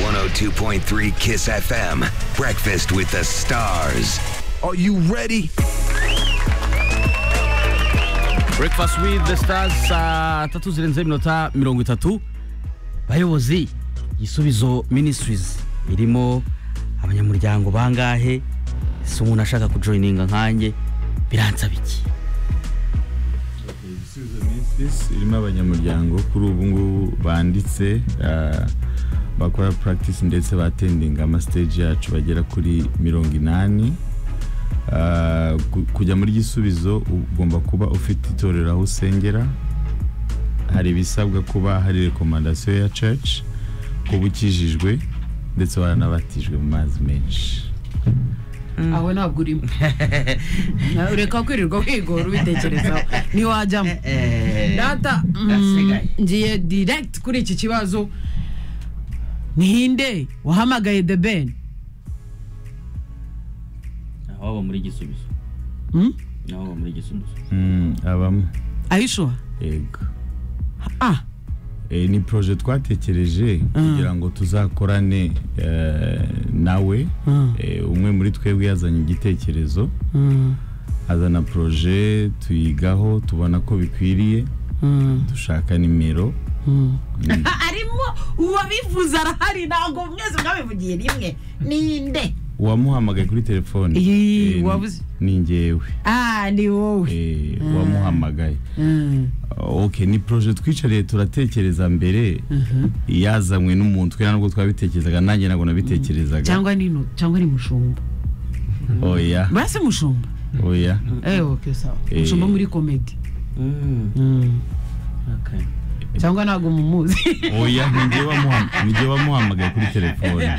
102.3 Kiss FM. Breakfast with the stars. Are you ready? Breakfast with the stars saa tatu zirenze iminota mirongo itatu bayobozi gisubizo ministries irimo abanyamuryango bangahe si umuntu ashaka kujoyininga nkanjye biransa biki ibisubizo minsi irimo abanyamuryango kuri ubu ngubu banditse ah, bakora practice ndetse batendinga amastage yacu bagera kuri mirongo inani Ah, ku- kujya muri gisubizo ugomba kuba ufite itorero aho usengera hari ibisabwa kuba hari rekomandasiyo ya church kuba ukijijwe ndetse waranabatijwe mu mazi menshi aho ntabwo urimo Na- reka kwirirwa wigora ubitekerezaho ntiwajyamo data mm, ngiye direct kuri iki kibazo nihinde wahamagaye the ben waba muri gisubizo Hmm? waba muri gisubizo Mm, abamo ayishuha yego ah Eh, ni projet twatekereje kugira ngo tuzakorane eh, nawe Eh, umwe muri twebwe yazanye igitekerezo azana projet tuyigaho tubona ko bikwiriye dushaka nimero harimo uwabivuze arahari ntabwo mwese mwabivugiye rimwe ninde uwamuhamagaye kuri telefone Ih, eh, ni- wabuze. ni njyewe ah ni wowe eh, uwamuhamagaye ok ni projet twicariye turatekereza mbere yazanywe n'umuntu twe ntabwo twabitekerezaga nanjye ntabwo nabitekerezaga cyangwa ni nu- cyangwa ni mushumba oya basi mushumba oya eh okay sawa Eh. mushumba muri comedy cyangwa ntabwo mumuzi oya ni njye wamuhamagaye kuri telefone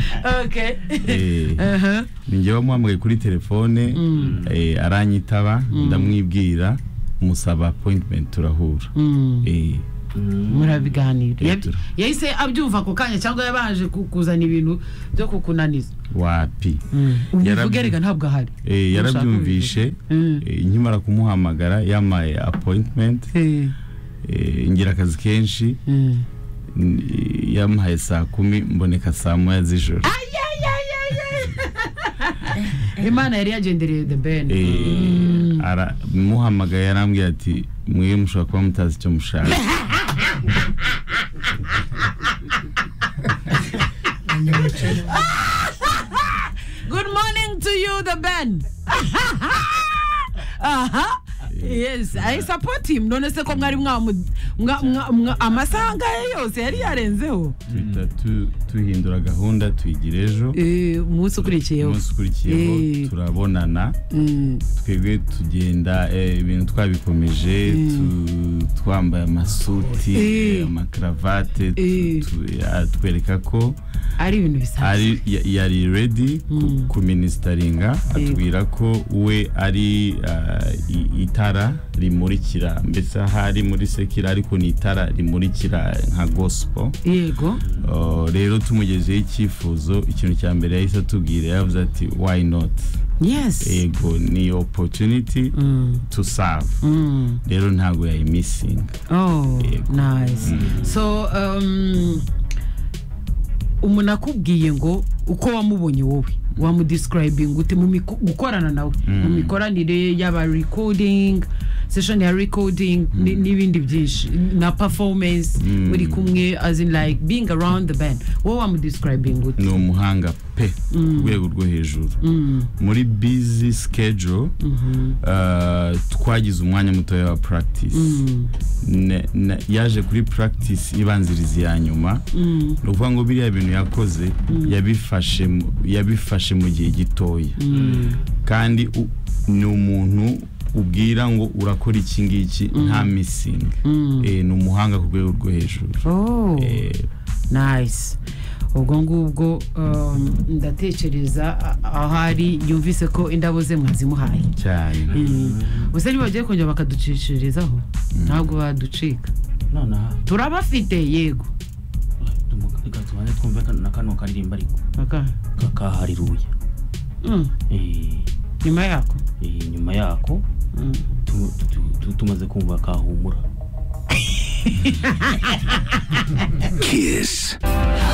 okay Eh, aha ni njye wamuhamagaye kuri telefone eh, aranyitaba ndamwibwira musaba appointment turahura Eh, murabiganira Eh, Yab- tura- yahise abyumva ako kanya cyangwa yabaje ku- kuzana ibintu byo kukunaniza wapi ubivuge Yarabyumva. reka ntabwo ahari Eh, Ushaka yarabyumvishe Mm. eh, nkimara kumuhamagara yamaye appointment Eh, eh, ngira akazi kenshi eh. n- yamuhaye saa kumi mboneka saa moya z'ijoro imana yari yagendereye the ben Eh, ara- muhamagaye arambwira ati mwe mushobora kuba mutazi icyo mushaka good morning to you the ben aha yes i support him none se ko mwari mwamu- mwa- mwa- mwa- amasaha ngayo yose yari yarenzeho tuhita tu- tuhindura gahunda tuyigira ejo Eh, umunsi ukurikiyeho umunsi ukurikiyeho Eh. turabonana Mm. twebwe tugenda eh, ibintu twabikomeje tu- twambaye amasuti Eh. eh, amakaravate tu- Eh. tu- atwereka ko ari ibintu bisanzwe ari ya- yari redi kuminisitaringa atubwira ko we ari ah, i- itara rimurikira mbese ahari muri sekira ariko ni itara rimurikira nka gospel yego Oh, rero tumugezeho icyifuzo ikintu cya mbere yahise atubwira yavuze ati why not yes yego ni opportunity to serve rero ntabwo yayimisinga Oh, Yego. nice. So, um, umuntu akubwiye ngo uko wamubonye wowe wamudescribing ute mu miko- gukorana nawe mu mikoranire y'aba recording session ya recording ni- n'ibindi byinshi na performance muri kumwe as in like being around the band wowe wamudescribing ute ni umuhanga pe ku rwego rwo hejuru muri busy schedule uh, twagize umwanya mutoya wa practice Ne- ne- yaje kuri practice ibanziriza iya nyuma ni ukuvuga ngo biriya bintu yakoze yabifashe mu- yabifashe mu gihe gitoya kandi u- ni umuntu ubwira ngo urakora iki ngiki nta misingi Eh, ni umuhanga ku rwego rwo hejuru oh Eh, nice ubwo ngubwo um, ndatekereza a- ahari yumvise ko indabo ze mwazimuhaye cyane gusa bagiye kongera bakaducishirizaho ntabwo baducika nonaha turabafite yego reka tubanze twumve kano- na kano karirimba ariko Aka. kakahariruye Mm, nyuma yako nyuma yako Mm. tu- tu- tu- tumaze kumva kahumura Kiss